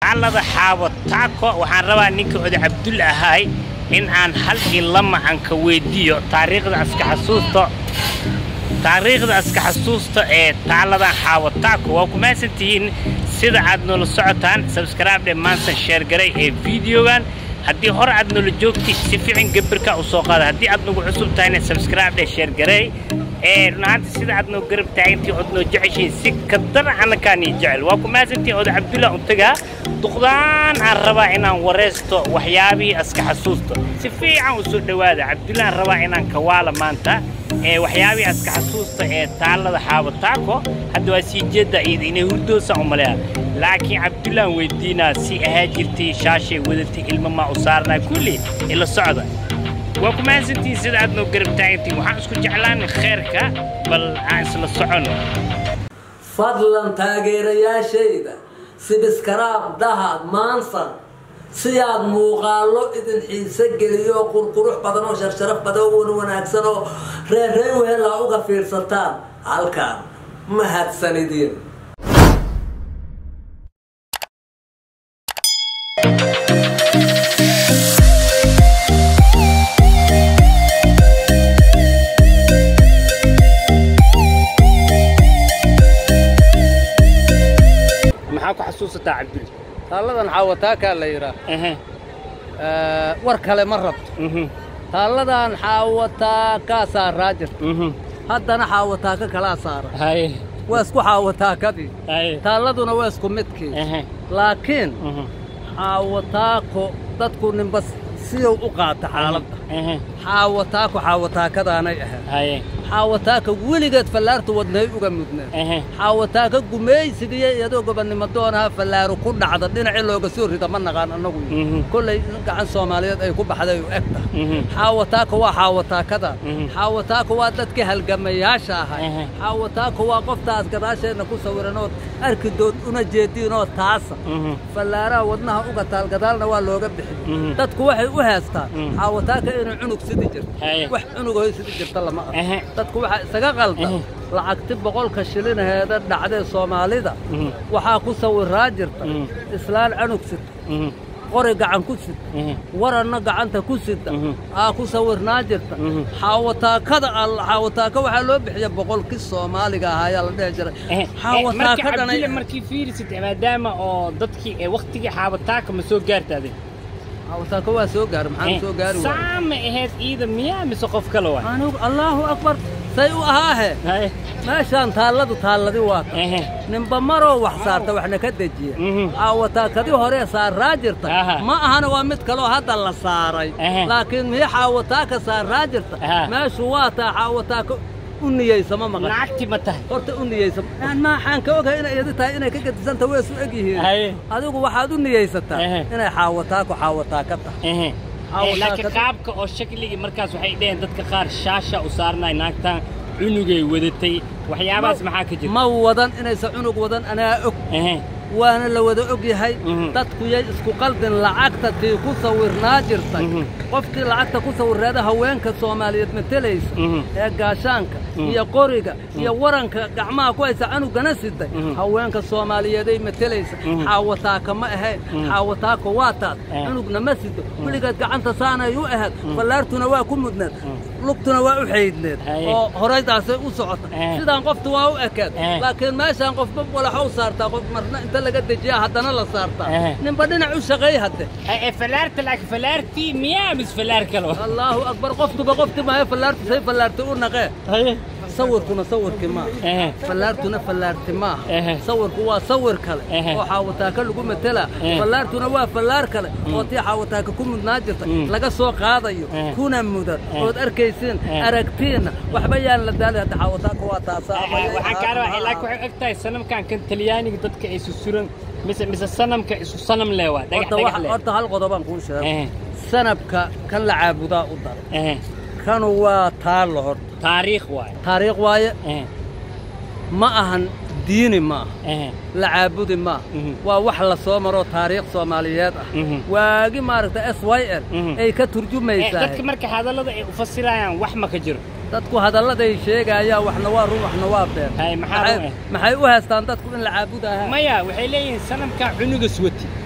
taalada xaawo taako waxaan rabaa ninka oday cabdulle ahaay in aan hal iyo lama aan ka weydiiyo taariikhda aska xasuusta taariikhda aska xasuusta ee taaladan xaawo taako waa ku mahadsan tihiin sida aad noola socotaan sabskraibdhe maansan sheergaray ee videogan haddii hore aad noola joogti si fiican gabirka u soo qaada haddii aad nagu cusub tahayna sabskraibdhe sheergaray ee runahaanta sida aad noo garab taagantii ood noo jeceshiin si kadana annakaanii jecel waa ku mahadsantihiin oday cabdullah untagaa duqdaan aan rabaa inaan wareysto waxyaabihii aska xasuusta si fiican u soo dhowaada cabdullah aan rabaa inaan kawaala maanta ee waxyaabihii aska xasuusta ee taalada xaawo taako hadda waa sii jeedda iyada inay hurdoosaan u maleeya laakiin cabdullaan weydiinaa si ahaa jirtay shaashay wadatay ilmo maa u saarnaa kulli ila socda waa ku mahadsantihiin sida aad noo garab taagantihiin waxaan isku jeclaanay khayrka bal aan isla soconno fadlan taageerayaashayda sibiskaraab dahad maansan si aad muuqaallo idin xiise geliyo qurqurux badan oo sharsharaf badan oo wanaagsan oo reerreen wehelaa uga fiirsataan halkaan mahadsanidin maxaa ku xasuusataa cabdulle taalladan xaawataakaa la yidhaah war kale ma rabto taalladan xaawataaka saaraa jirta haddana xaawataaka kalaa saara haye waa isku xaawataakadii haye taalladuna waa isku midkii laakiin xaawataako dadku ninba siyow u qaata xaaladda xaawataako xaawataakadaanay ahayd haye xaawataaka weligeed fallaartu wadnay uga mudnaa xaawataaka gumaysigiyo iyadoo gobonnimo doonaha fallaaru ku dhacda dhinacii looga soo rida ma naqaan annagu kollay gacan soomaaliyeed ay ku baxday u eg tahay xaawataaka waa xaawataakada xaawataaka waa dadkii halgamayaasha ahay xaawataaka waa qoftaas gadaasheenna ku sawiranood arkidood una jeediinoo taasa fallaaraha wadnaha uga taal gadaalna waa looga bixiy dadku waxay u heestaan xaawataaka inay cunug sidi jirto wax cunugahoy sidi jirta lama arko dadku waxaa isaga qaldan lacagti boqolka shilinaheeda dhacdee soomaalida waxaa ku sawiraa jirta islaan canug sita qori gacan ku sita waranna gacanta ku sita aa ku sawirnaa jirta xaawataakada alla xaawataaka waxaa loo bixiya boqolkii soomaaliga ahaa ayaa la dhehi jiray xaawataakadhanay markii fiirisid maadaama oo dadkii ee waktigii xaawataaka ma soo gaartaade xaawataaka waa soo gaari maxaan soo gaari waay saama ahayd iida miyaa mise qof kale waay anigu allaahu akbar say u ahaahe haye meeshaan taalladu taalladi waa ta ehe ninba maroo wax saarta waxna ka dejiya xaawataakadii horee saaraa jirta Aha. ma ahana waa mid kaloo hadda la saaray Ehe. laakiin mii xaawataaka saaraa jirta Aha. meeshu waa taa xaawataaka u niyeysama maqan lacagti ma tahay horta u niyeysama aan maaxaan ka ogahay inay iyadi tahay inay ka gadisanta way isu eg yihiin Haye. adigu waxaad u niyeysataa Ehe. inay xaawataako xaawataaka tahay ehe Xaawataaka- laakiin qaabka oo shakligii markaas waxay dheheen dadka qaar shaasha u saarnay naagtaan cunugay wadatay waxyaabahaas maxaa ka jira ma wadan inaysan cunug wadan anaa og ehe waana la wada og yahay Mhm. dadku yay isku qaldin lacagta tii ku sawirnaa jirtay Mhm. qofkii lacagta ku sawirreeda haweenka soomaaliyeed matelaysa Mhm. ee gaashaanka iyo qoriga iyo waranka gacmaha ku haysa canugana siday Mhm. haweenka soomaaliyeeday matelaysa Mhm. xaawataaka ma ahayn xaawataaka waa taas Eh. cunugna ma sido weligeed gacanta saanay u ahayd fallaartuna waa ku mudneed lugtuna waa u xaydneed Haye. oo horaydaasay u socota Eh. sidaan qoftu waa u ekeed Eh. laakiin meeshaan qofba walaxow saartaa qof marna inta laga dejiyaa haddana la saartaa Eh. ninba dhinac u shaqeey hadde ee falaarta laakiin falaartii miyaa mis falaar kale wa allaahu akbar qofkuba qofti maayo fallaartu say fallaarti u naqee haye sawirkuna sawirkii maaha ehe fallaartuna fallaarti maaha Ehe. sawirku waa sawir kale Ehe. oo xaawataaka lagu matelaa Eh. fallaartuna waa fallaar kale oo tii xaawataaka ku mudnaa jirta Mm. laga soo qaadayo Eh. kuna mudan Eh. ood arkaysiin Eh. aragtiinna waxba yaan la daalay hadda xaawataaka waa taasaa waxaan kaa rabaa laakiin waxay og tahay sanamkan kan talyaaniga dadka ay susuran mise mise sanamka isku sanam leh waa dhagax horta dhagax wax- leh horta hal qodobaan kuu sheegay ehe sanabka kan la caabudaa u dara ehe kanu waa taallo horta taariikh waay taariikh waaye ehe ma ahan diini ma aha ehe la caabudi ma Mhm. waa wax la soo maroo taariikh soomaaliyeed ah Mhm. waagi maaragta s y l Mhm. ay ka Eh, turjumaysaa dadka marka hadallada ay u fasirayaan wax ma ka jiro dadku hadalladay sheegayaan waxna waa run waxna waa been Hay, maxaa Maxay- run eh? maxay u haystaan dadku in la caabudaha maya waxay leeyihiin sanamka cunugas wati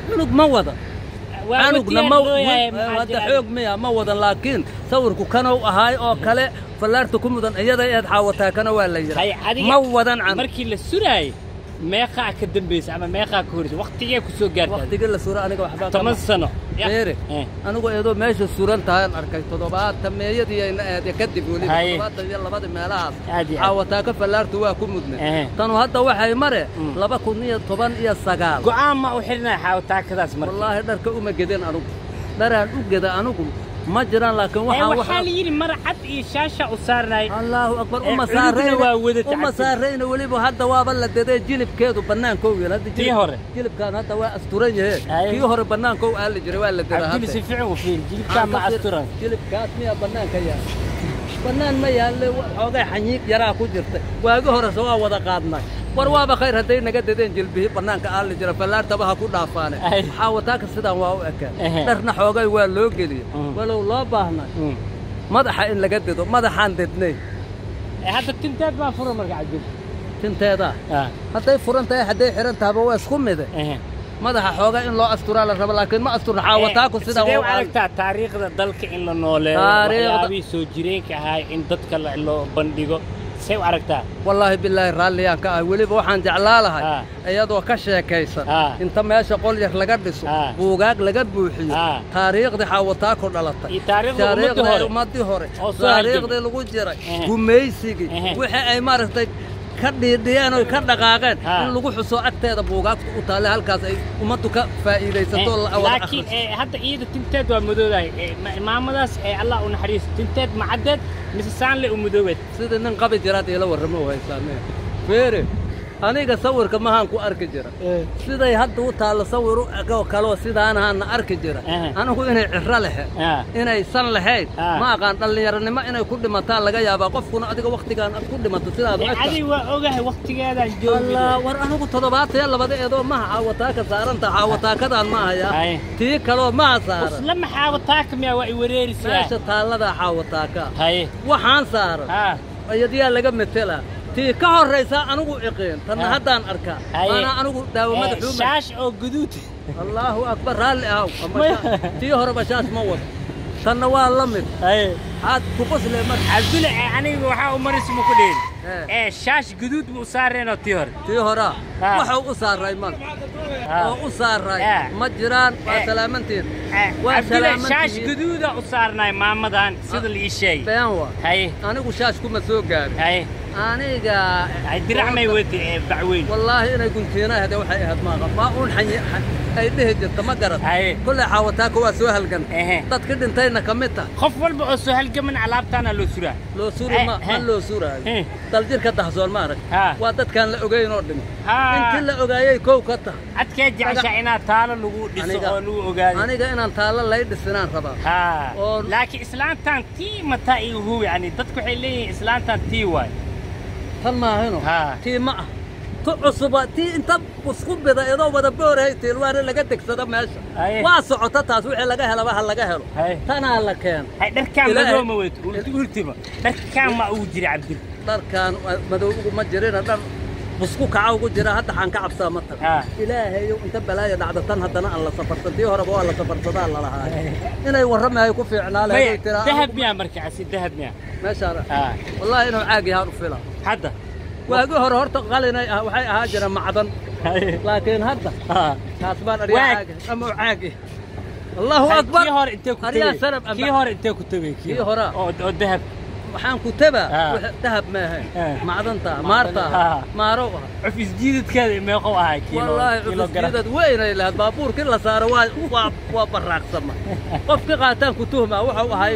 cunug ma wada Waa canugna watiyaar ma loo yahay, maxaa hadda jira? xoog miya ma wadan laakiin sawirku kanow ahaay oo kale fallaarta ku mudan iyada eed xaawataakana waa la Hay, yidhaa adiga- ma wadan canug markii la suraayey meeqaa ka dambaysa ama meeqaa ka horeysa waqtigee ku soo gaartaa waqtigii la sura aniga waxbaa toban sano Ya. beere Eh. anigu eedoo meesha suran tahaan arkay toddobaatan meeyadiiyayna aade kadib weliba Haye. toddobaatan iyo labada meelahaas Aad iyo aad. xaawataaka fallaartu waa ku mudne Eh. tanu hadda waxay mare Mm. laba kun iyo toban iyo sagaal go'aan ma u xidhnaa xaawataakadaas marka wallaahi dharka uma gedin anugu dharaan u geda anugu ma jiraan laakiin Eh, waxaan waxaa la yidhi mar cad iyo shaasha u saarnay allaahu akbar Eh, uma cunugna saarayna waa wada uma tacabsan. saarayna weliba hadda waaba la dadee jilibkeedu bannaankow yeel hadda Kii jilib- hore? jilibkaan hadda waa asturan yahe Haye. kii hore bannaankow aa la jiray waa la dadaa cabduli hadda. si fiican u fiiri jilibkaa ma asturan jilibkaas miyaa bannaanka yaal bannaan ma yaalle wa- xoogay xanyiig yaraa ku jirta waagi horese waa wada qaadnay war waaba khayr hadday naga dadeen jilbihii bannaanka aali jira fallaartaba ha ku dhaafaane Ay. waxaa wataaka sidaan waa u ekaan Ehe. dharna xoogay waa loo geliyey Mm. walow loo baahnay Mm. madaxa in laga dedo madaxaan dednay Eh, hadda tinteed baa fura marka cabdul tinteeda Ah, hadday furan tahay hadday xihan tahaba waa isku mide ehe. madaxa xooga in loo asturaa la rabo laakiin ma asturna xaawataaku Eh, sidaan sidee u waa u aragtaa taariikhda dalka in la nooleeyo Taariikhda- waxyaabihii soo jireenka ahaa in dadka la- loo bandhigo see u aragtaa wallaahi bilaahi raalliyaan ka ah weliba waxaan jeclaa lahay Ah. iyadoo ka sheekaysan Ah. inta meesha qol yar laga dhiso Ah. buugaag laga buuxiyo Ah. taariikhdii xaawataako dhalatay iyo taariikhda ummadda taariikhdii hore ummaddii hore Oo soo taariikhdii lagu jiray Ehe. gumaysigii Ehe. wixii ay maaragtay ka dhiidhiyeen oo ka dhaqaaqeen Ah. in lagu xuso agteeda buugaagta u taalle halkaas ay ummaddu ka faa'iidaysato oo la Eh, wada laakiin akhristo. eh, hadda iyada tinteed waa madoodahay Eh, ma- maamadaas eh, allah u naxariiso tinteed ma caddeed mise saanle u madoobeed sida nin qabi jiraad iila warramo u haysaanee feere aniga sawirka mahaan ku arki jira siday hadda u taallo sawir u egoo kaloo sidaanahaana arki jira Ehe. anigu inay ciro lehe Ah. inaysan lahayn Ah. ma aqaan dhallinyaronimo inay ku dhimataan laga yaabaa qofkuna adiga wakhtigaan ad ku dhimato sidaad u Eh, egta adi waa ogahay waqtigeedaan joogi allah war anigu toddobaatan iyo labada eedoo maha caawataaka saaranta caawataakadaan ma hayaa Haye. tii kaloo maha saaran isla maxaawataaka miyaa waa i wareerisaa meesha taalladaa caawataaka haye waxaan saaran ha ayadiyaa laga metelaa tii ka horraysaa anigu iqiin tanna Ah. haddaan arkaa Haye. maanaa anigu daawamada Eh, xuuma shaash oo guduud allaahu akbar raalli ahow Ama Maya. sha- tii horeba shaas ma wado tanna waa la mid haye xaad ku qosle marka cabdule eh, aniga waxaa u maris ma ku dhihin Eh. ee shaash guduud buu saareenoo tii hore tii horaa Ah. waxuu u saaray mal Ah. oo u saaray Eh. ma jiraan waa Eh. salaamantiin Eh, waa cabdule shaash salaamantihiin guduuda u saarnay maamadan sida la ii sheegay been waa haye anigu shaash kuma soo gaarin haye aniga ay diracmay wadi ee bacweyn wallaahi inay guntiina hade waxay ahayd maaqa maa uun xanyi ay dhihi jirta ma garan Haye. kolley xaawataaka waa soo halgan Ehe. dadka dhintayna ka mid tah qof walba oo soo halgaman alaabtaana loo suraa loo suri ma Eh, ma eh. loo suraayo Eh. daljirka dahsoon ma arag Ha. waa dadkaan la ogeyn oo dhimi Ha. intii la ogaayay kow ka tah adkee jecesha inaad taalo lagu dhiso Aniga- oo lagu ogaado aniga inaan taallo lay dhisinaan rabaa ha oo- laakiin islaantan tii mataa igu huwi yani dadku waxay leeyihiin islaantan tii waay tan maahino Ha. tii ma ah tu cusuba tii inta isku bida idoo wada boorahay tiilwaana laga degsada meesha Haye. waa socota taas wixii laga helaba ha laga helo Haye. tanaa la keen hay dharkaan Ilaahay- madooma weyd ulti ultima dharkaan ma ugu jira cabdil dharkaan madow ugu ma jirina dhar busku kaca ugu jira hadda xaan ka cabsaa ma taga Ah. ilaahayow inta balaaya dhacda tan haddana aan la safarsan tii horeba waa la safarsadaa lalahaa inay warramahay ku fiicnaa maya lahayd tiraa dahab miyaa markaasi dahab miyaa meeshaan Ah. wallaahi inuu caag yahaan u fila hadda waagi hore horta qalinay ah waxay ahaa jira macdan Haye. laakiin hadda Ha. taas baan aryaa Waag. caagi ama u caagi allahu Hay, akbar kii hore intee ku aryaa tegey sanab kii hore intee ku tegey Kii hore? oo oo dahab waxaan ku tabaa Ah. wixii dahab maahayn Ah. macdanta Macdan, maarta ah. maarow ah cuf isjiidadkeeda meeqow ahaa kiilo wallaahi kilogram cufisjiidad weynay lahayd baabuurkii la saaro waa waa waa baraaqsama qofka qaataan ku tuhmaa wuxuu ahay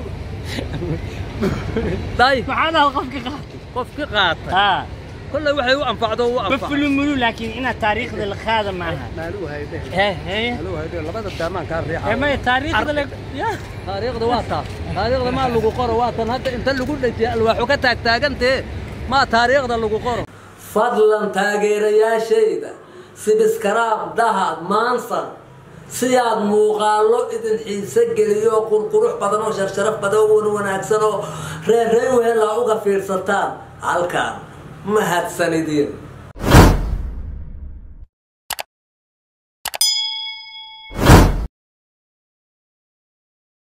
day maxaa dhaha qofka qaatay qofki qaatay ha kolley waxay u anfacdo u anfac bafulumulu laakiin inaad taariikhda la qaada maaha maaluu hayde he he maaluu hayde labada daamaan kaa riixa Ee, maya taariikhda la ya taariikhda waa taas taariikhda maa lagu qoro waa tan hadda inta lagu dhajiya alwaaxu ka taagtaagantee maa taariikhda lagu qoro fadlan taageerayaashayda sibiskaraab dahad maansan si aad muuqaallo idin xiise geliyo qurqurux badan oo sharsharaf badan oo wan wanaagsan oo reerrey wehelaa uga fiirsataan halkaan mahadsanidin